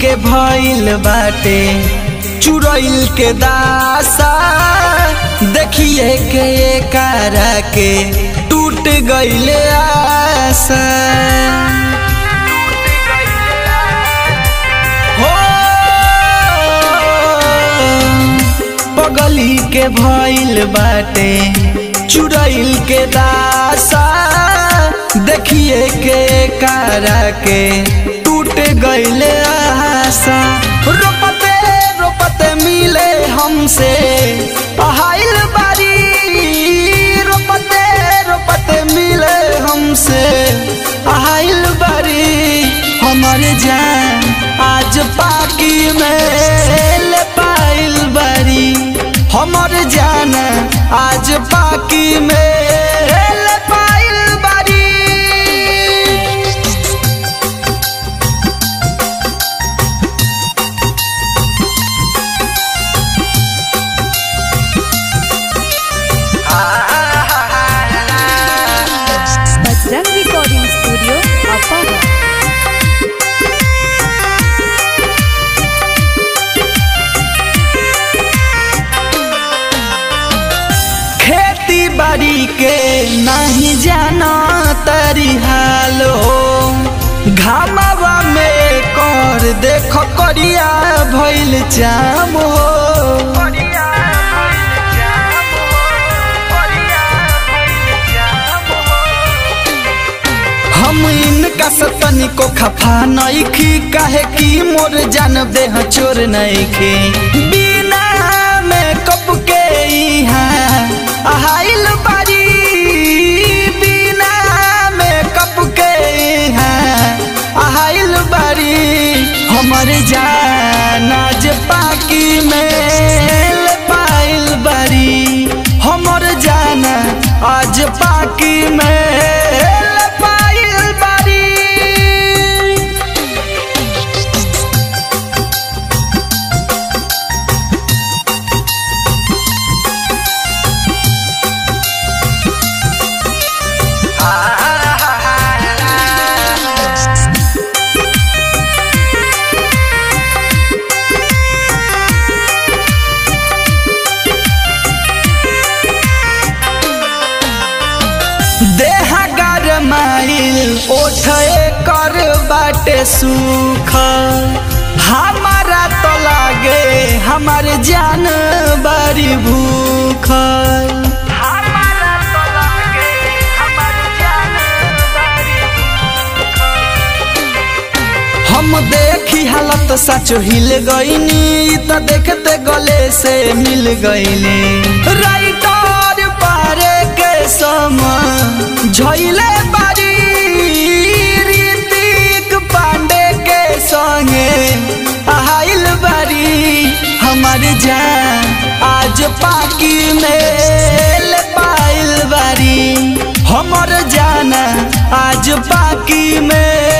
के भइल बाटे चुरैल के दासा देखिए के कारा के टूट गइले आशा हो पगली के भइल बाटे चुरैल के दासा देखिए के कारा के टूट गइले आशा रोपते रोपते मिले हमसे पहाइल बारी रोपते रोपते मिले हमसे पहाइल बारी हमर जान आज पाकी में ले पाइल बारी हमर जान आज पाकी में ले पाइल बारी बजरंग रिकॉर्डिंग स्टूडियो अपाहा खेती बाड़ी के नहीं जाना तरी हालो घामावा में कर देख करिया भइल जाम हो हम इनका सतनी को खफा नइखी काहे की मोर जान देह चोर नइखी बिना में कप के इहाँ आहाइल बारी बिना में कप के इहाँ आहाइल बारी हमर जान आज पाकी में ले पाइल बारी हमर जान आज पाकी में ले पाइल बारी देहा गरमाइल ओठे कर बाटे सुख हमारा तो लागे हमार जान बड़ी भूख हम देखी हालत सचो हिल गईनी त देखते गले से मिल गईली राइटर पारे के सम झइले बारी ऋतिक पांडे के संगे आइल बारी हमार जान आज पाकी में ले पाइल बारी हमर जान आज पाकी में